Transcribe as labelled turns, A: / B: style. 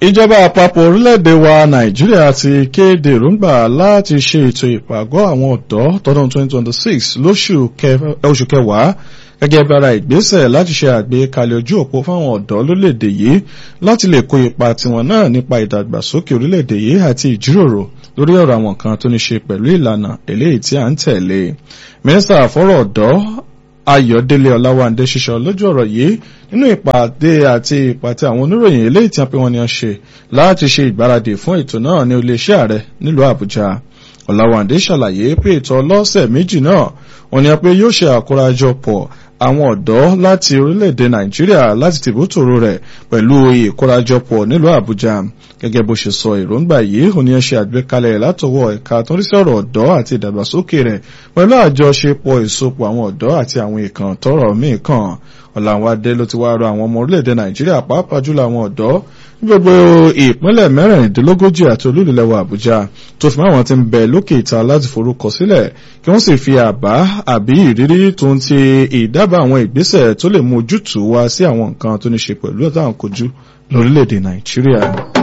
A: ìjọba àpapọ̀ orílẹ̀-èdè wa nàìjíríà ti kéde èròǹgbà láti ṣe ètò ìpàgọ́ àwọn ọ̀dọ́ tọdún 2026 lóṣù kẹwàá gẹ́gẹ́ bí ara ìgbésẹ̀ láti ṣe àgbékalẹ̀ ojú òpó fáwọn ọ̀dọ́ lórílẹ̀-èdè yìí láti lè kó ipa tiwọn náà nípa ìdàgbàsókè orílẹ̀-èdè yìí àti ìjíròrò lórí ọ̀rọ̀ àwọn kan tó ní ṣe pẹ̀lú ìlànà eléyìí tí à ń tẹ̀lé mínísítà fọ́rọ̀ ọ̀dọ́ Ayọ̀délé Ọláwándé ṣiṣọ́ lójú ọ̀rọ̀ yìí nínú ìpàdé àti ìpàtẹ àwọn oníròyìn eléyìí tí a pè wọ́n ní ṣe láti ṣe ìgbáradì fún ètò náà ní iléeṣẹ́ ààrẹ nílùú Àbújá Ọláwándé ṣàlàyé pé ètò ọlọ́sẹ̀ méjì náà wọ́n ní pé yóò ṣe àkórajọpọ̀ àwọn ọ̀dọ́ láti orílẹ̀-èdè Nàìjíríà láti tìbútòrò rẹ̀ pẹ̀lú ìkórajọpọ̀ nílùú Àbújá gẹ́gẹ́ bó ṣe sọ èròǹgbà yìí òní ẹ ṣe àgbékalẹ̀ látọwọ́ ẹ̀ka tó ń rí sí ọ̀rọ̀ ọ̀dọ́ àti ìdàgbàsókè rẹ̀ pẹ̀lú àjọṣepọ̀ ìsopọ̀ àwọn ọ̀dọ́ àti àwọn ìkàn tọrọ míì kàn Ọ̀làwádé ló ti wá rọ àwọn ọmọ orílẹ̀-èdè Nàìjíríà pàápàá jùlọ àwọn ọ̀dọ́ ní gbogbo ìpínlẹ̀ mẹ́rìndínlógójì àti olúlulẹ̀wọ̀ Àbújá tó fi máwọn ti ń bẹ lókè ìta láti forúkọ sílẹ̀ kí wọ́n sì fi àbá àbí ìrírí tó ń ti ìdábàá àwọn ìgbésẹ̀ tó lè mú ojútùú wá sí àwọn nǹkan tó ní ṣe pẹ̀lú ọ̀tá àǹkojú lórílẹ̀-èdè Nàìjíríà.